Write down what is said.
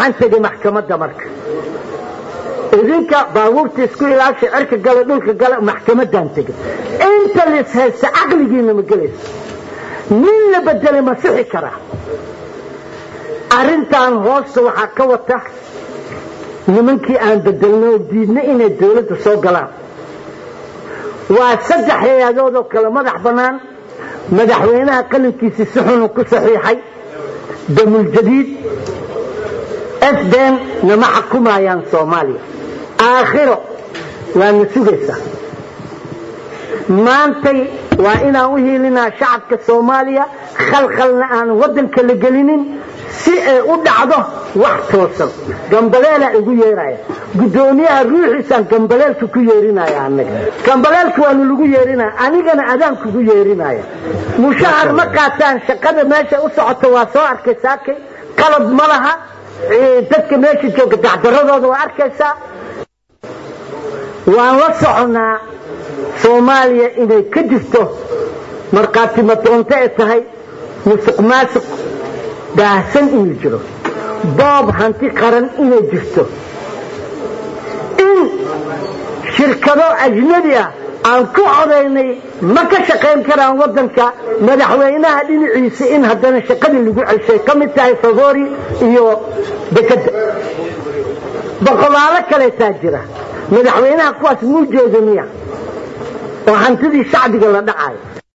waxaan tegay maxkamadda marka idinka baabuurta isku ilaasha cirka gala dhulka gala maxkamaddaan tegay inta lis haysta caqligiina ma gelayso nin la bedelay ma sixi karaa arrintan hoosta waxaa ka wata nimankii aan bedelno oo diidna inay dawladda soo galaan waa saddex hay-adood oo kale madax bannaan madaxweynaha qalinkiisii si xunu ku saxiixay damuljadiid sden nama xukumayaan soomaaliya aakhiro waana sugaysaa maantay waa inaan u hiilinaa shacabka soomaaliya khalkhalna aan waddanka la gelinin si ay u dhacdo wax toosan gambaleelaa igu yeeraya guddoomiyaha ruuxiisaan gambaleelka ku yeerinaya anaga gambaleelka waanu lagu yeerinaya anigana adaan kugu yeerinaya mushahar ma qaataan shaqada meesha u socota waa soo arkay saakay qalab ma laha dadka meesha jooga dacdaradooda waa arkaysaa waan la soconnaa soomaaliya inay ka jirto markhaati madoonto ay tahay musuq maasuq daahsan inuu jiro boob hanti qaran inay jirto in shirkado ajnabi ah aan ku codaynay ma ka shaqayn karaan waddanka madaxweynaha dhinaciisa in haddana shaqadii lagu ceshay ka mid tahay favori iyo dekadda boqolaalo kaleetaa jira madaxweynaha kuwaas muu jeeda miya oo hantidii shacbiga la dhacayo